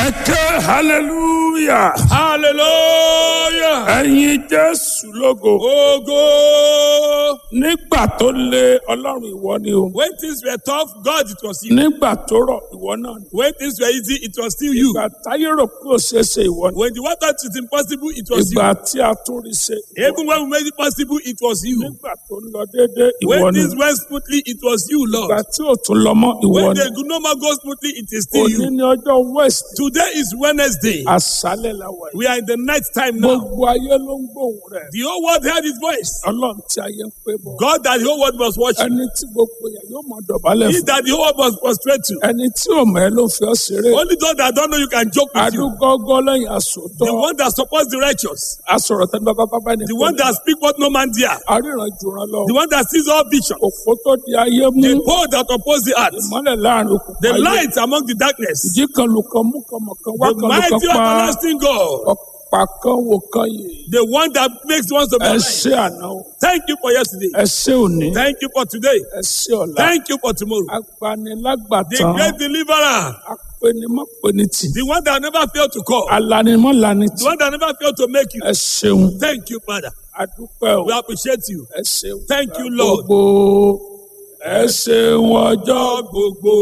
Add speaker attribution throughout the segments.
Speaker 1: ẹ ké hallelujah
Speaker 2: hallelujah.
Speaker 1: ẹ̀yin jésù lógo
Speaker 2: Ogo.
Speaker 1: nígbà tó lé ọlọ́run ìwọ ni o
Speaker 2: When things were tough, God, it was you.
Speaker 1: nígbà tó rọ̀ ìwọ náà ni
Speaker 2: When things were easy, it was still you.
Speaker 1: ìgbà táyé rò pé ó ṣeé ṣe ìwọ ni
Speaker 2: When the one thought it impossible, it was you.
Speaker 1: ìgbà tí a tún rí ṣe ìwọ ni.
Speaker 2: Even when we made it possible, it was you.
Speaker 1: nígbà tó ń lọ déédéé ìwọ
Speaker 2: When
Speaker 1: ni
Speaker 2: things went smoothly, it was you,
Speaker 1: ìgbà
Speaker 2: Lord.
Speaker 1: tí ò tún lọ mọ́ ìwọ
Speaker 2: When
Speaker 1: ni
Speaker 2: they do no more go smoothly, it is still
Speaker 1: òní
Speaker 2: you.
Speaker 1: ní ọjọ́ west
Speaker 2: Today is Wednesday.
Speaker 1: àṣálẹ̀ la wà yìí
Speaker 2: We are in the night time now.
Speaker 1: gbogbo ayé ló ń gbóhùn rẹ̀
Speaker 2: The whole world heard his voice.
Speaker 1: ọlọ́run tí ayé ń pè bọ̀
Speaker 2: God that the whole world was watching.
Speaker 1: ẹni tí gbogbo yẹn yóò mọ dọ̀bálẹ̀
Speaker 2: He
Speaker 1: fún
Speaker 2: that the whole world was prostrate to.
Speaker 1: ẹni tí ò mọ̀ ẹ́ ló fi ọ́ ṣeré
Speaker 2: Only those that don't know you can joke with you.
Speaker 1: adúgọ́gọ́ lẹ́yìn àsòtọ́
Speaker 2: The one that supports the righteous.
Speaker 1: asọ̀rọ̀ tẹ́lẹ̀ bàbá bàbá ní
Speaker 2: The one that speak what no man dare.
Speaker 1: aríran jùrọ̀ lọ
Speaker 2: The one that sees all vision.
Speaker 1: òfó tó di ayé mú
Speaker 2: The pole that oppose the earth.
Speaker 1: ìmọ́lẹ̀ láàrin òkùnkùn
Speaker 2: The
Speaker 1: ayé
Speaker 2: light among the darkness.
Speaker 1: ìjì kan lù kan mú kan mọ̀ kan wá
Speaker 2: The
Speaker 1: kan lù kan
Speaker 2: mighty
Speaker 1: pa
Speaker 2: everlasting God.
Speaker 1: ọ̀pá kan wò kan yìí
Speaker 2: The one that makes ones to be
Speaker 1: ẹ
Speaker 2: alive.
Speaker 1: ṣé àná o
Speaker 2: Thank you for yesterday.
Speaker 1: ẹ ṣé òní
Speaker 2: Thank you for today.
Speaker 1: ẹ ṣé ọ̀la
Speaker 2: Thank you for tomorrow. The
Speaker 1: agbanilágbàtàn
Speaker 2: great deliverer.
Speaker 1: apẹnimọ́pẹnitì
Speaker 2: The one that never failed to call.
Speaker 1: alanimọ́lanitì
Speaker 2: The one that never failed to make you.
Speaker 1: ẹ ṣeun
Speaker 2: Thank you, Father.
Speaker 1: adúpẹ́ o
Speaker 2: We appreciate you.
Speaker 1: ẹ ṣeun
Speaker 2: Thank you, Lord.
Speaker 1: gbogbo ẹ ṣeun ọjọ́
Speaker 2: gbogbo.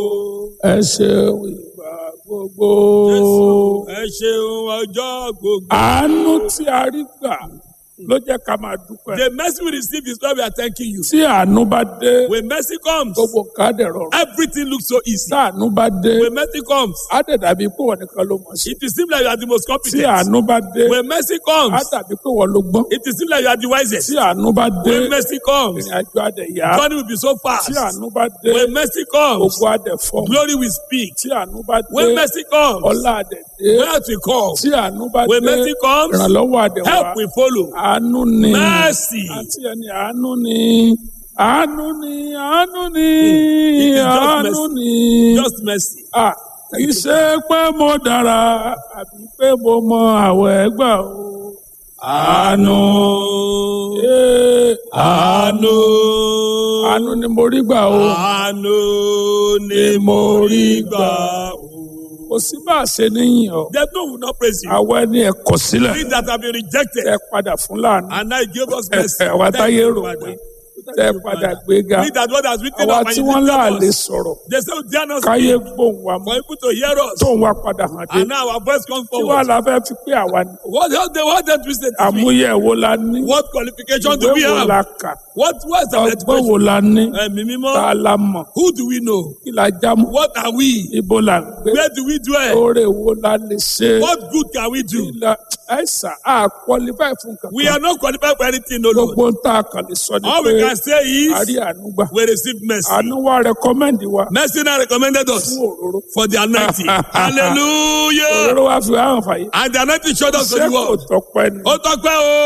Speaker 1: ẹ ṣeun ìgbà gbogbo
Speaker 2: Jésù, ẹ ṣeun ọjọ́ gbogbo.
Speaker 1: àánú tí a rí gbà ló jẹ́ ká máa dúpẹ́
Speaker 2: The mercy we receive is why we are thanking you.
Speaker 1: tí àánú bá dé
Speaker 2: When mercy comes,
Speaker 1: gbogbo káàdì rọrùn
Speaker 2: everything looks so easy.
Speaker 1: tí àánú bá dé
Speaker 2: When mercy comes,
Speaker 1: á dẹ̀ dàbí pé wọ́n nìkan ló mọ̀ sí
Speaker 2: it will seem like you are the most
Speaker 1: tí
Speaker 2: competent.
Speaker 1: àánú bá dé
Speaker 2: When mercy
Speaker 1: á
Speaker 2: comes,
Speaker 1: dàbí pé wọ́n ló gbọ́n
Speaker 2: it will seem like you are the wisest.
Speaker 1: tí àánú bá dé
Speaker 2: When mercy comes,
Speaker 1: ìrìn àjò adẹ̀ yá
Speaker 2: journey will be so fast.
Speaker 1: tí àánú bá dé
Speaker 2: When mercy comes,
Speaker 1: gbogbo adẹ̀ fọ́
Speaker 2: glory will speak.
Speaker 1: tí àánú bá dé
Speaker 2: When mercy comes,
Speaker 1: ọlá adẹ̀ dé
Speaker 2: wealth will come.
Speaker 1: tí àánú bá
Speaker 2: When
Speaker 1: dé
Speaker 2: mercy comes,
Speaker 1: ìrànlọ́wọ́ adẹ̀ wá
Speaker 2: help will follow.
Speaker 1: àánú ni
Speaker 2: Mercy.
Speaker 1: àti ẹni àánú ni àánú ni àánú ni
Speaker 2: It is just
Speaker 1: àánú
Speaker 2: mercy.
Speaker 1: ni
Speaker 2: Just mercy.
Speaker 1: Ah, kì í ṣe pé mo dára àbí pé mo mọ àwẹ̀ gbà o àánú eh,
Speaker 2: Àánú.
Speaker 1: àánú ni mo rí gbà o
Speaker 2: Àánú ni mo rí gbà. o.
Speaker 1: kò sí bá a ṣe níyìn ọ
Speaker 2: There's no will not praise you.
Speaker 1: àwa ẹni ẹ kọ̀ sílẹ̀
Speaker 2: We that have been rejected
Speaker 1: ẹ padà fún láàánú
Speaker 2: and now he gave us mercy.
Speaker 1: àwa
Speaker 2: Thank
Speaker 1: táyé
Speaker 2: you,
Speaker 1: rò
Speaker 2: Father.
Speaker 1: pé
Speaker 2: Thank
Speaker 1: tẹ
Speaker 2: you,
Speaker 1: padà
Speaker 2: Father.
Speaker 1: gbéga
Speaker 2: We that God has written
Speaker 1: àwa
Speaker 2: up and
Speaker 1: tí
Speaker 2: he
Speaker 1: wọ́n
Speaker 2: lifted
Speaker 1: láàlè
Speaker 2: us.
Speaker 1: sọ̀rọ̀
Speaker 2: They say we dare not
Speaker 1: káyé
Speaker 2: speak
Speaker 1: gbóhùn wa mọ́
Speaker 2: for people to hear us.
Speaker 1: tóun wá padà hàn dé
Speaker 2: And now our voice comes
Speaker 1: tí wàá
Speaker 2: forward.
Speaker 1: la fẹ́ fi pé àwa ni
Speaker 2: What else they what they twisted to me?
Speaker 1: àmúyẹ wo la ní
Speaker 2: What qualification do
Speaker 1: ìwé
Speaker 2: we
Speaker 1: wo
Speaker 2: have?
Speaker 1: la kà
Speaker 2: What was the
Speaker 1: ọgbọ́n wo
Speaker 2: education?
Speaker 1: la ní
Speaker 2: Ẹ̀mí
Speaker 1: tá
Speaker 2: mímọ́.
Speaker 1: a la mọ̀
Speaker 2: Who do we know?
Speaker 1: kí la já mọ́
Speaker 2: What are we?
Speaker 1: ibo la ń gbé
Speaker 2: Where do we dwell?
Speaker 1: oore wo la lè ṣe
Speaker 2: What good can we do?
Speaker 1: kí la ẹ̀sà á qualify fún
Speaker 2: We
Speaker 1: kankan
Speaker 2: are not qualified for anything, no Lord.
Speaker 1: gbogbo ń tà kàn lè sọ ni
Speaker 2: All
Speaker 1: pé
Speaker 2: we can say
Speaker 1: a
Speaker 2: is
Speaker 1: rí àánú gbà
Speaker 2: we receive mercy.
Speaker 1: àánú wa rẹkọmẹ́ndì wa
Speaker 2: Mercy now recommended us
Speaker 1: fún òróró
Speaker 2: for the anointing. Hallelujah.
Speaker 1: òróró wa fi hàn fàyè
Speaker 2: And the anointing showed us to
Speaker 1: ṣé
Speaker 2: the
Speaker 1: kò
Speaker 2: world.
Speaker 1: tọpẹ́ ni.
Speaker 2: Ó tọ́pẹ́ o.